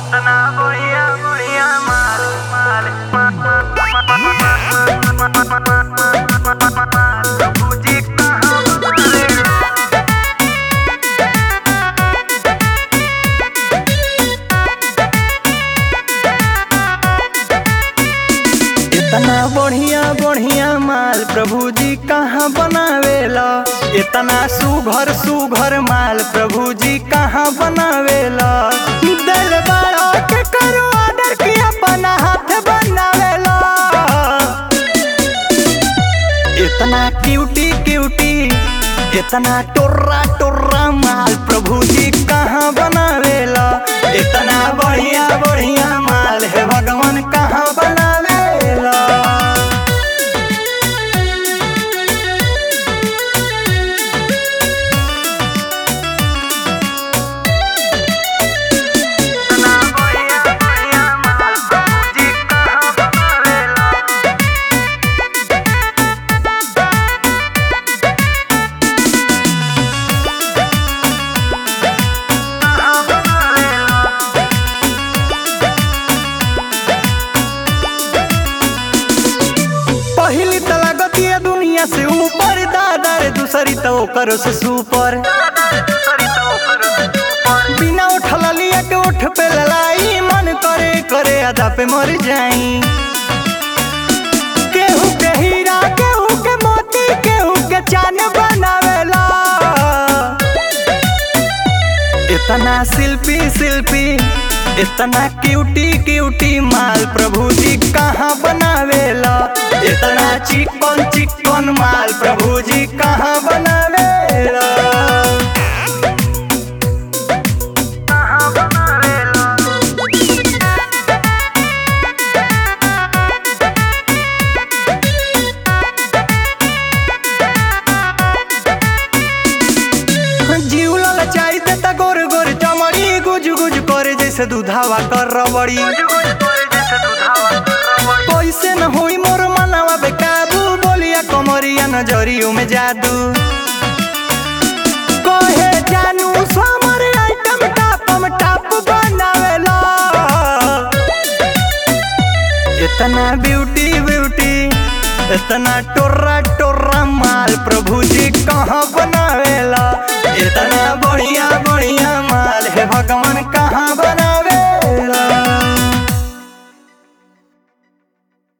इतना बढ़िया बढ़िया माल माल प्रभुजी कहाँ मारे इतना बढ़िया बढ़िया माल प्रभु जी कहाँ बनावेला इतना सुघर सुघर माल प्रभु जी कहाँ बनावेला दिल बड़ा के करो ऑर्डर किया अपना हाथ बनावेला इतना क्यूटी क्यूटी इतना टोर्रा टोर्रा माल प्रभु जी कहाँ बनावेला इतना बढ़िया बढ़िया माल है भगवान कहाँ बनावेला इतना बढ़िया बढ़िया माल प्रभुजी कहाँ बनावेला कहाँ बनावेला पहली तला गति है दुनिया से ऊपर दादा रे दूसरी तो करो से सुपर बिना उठल लिया के उठ पे ललाई मन करे करे अदा पे मर जाई केहू के हीरा केहू के मोती केहू के चान बनावेला इतना शिल्पी शिल्पी इतना क्यूटी क्यूटी माल प्रभु जी कहाँ बनावेला इतना चिकन चिकन माल प्रभु जी कहाँ बनावेला कहाँ बनावेला जीव ललचाई देता गोर गोर चमड़ी गुज गुज करे जैसे दूधावा कर रबड़ी कैसे न होई मोर मनवा बेकाबू बोलिया कमरिया नजरियों में जादू कहे जानू समर आइटम टापम टाप बनावेला इतना ब्यूटी ब्यूटी इतना टोर्रा टोर्रा माल प्रभु जी कहाँ बनावेला इतना बढ़िया बढ़िया माल है भगवान कहाँ बना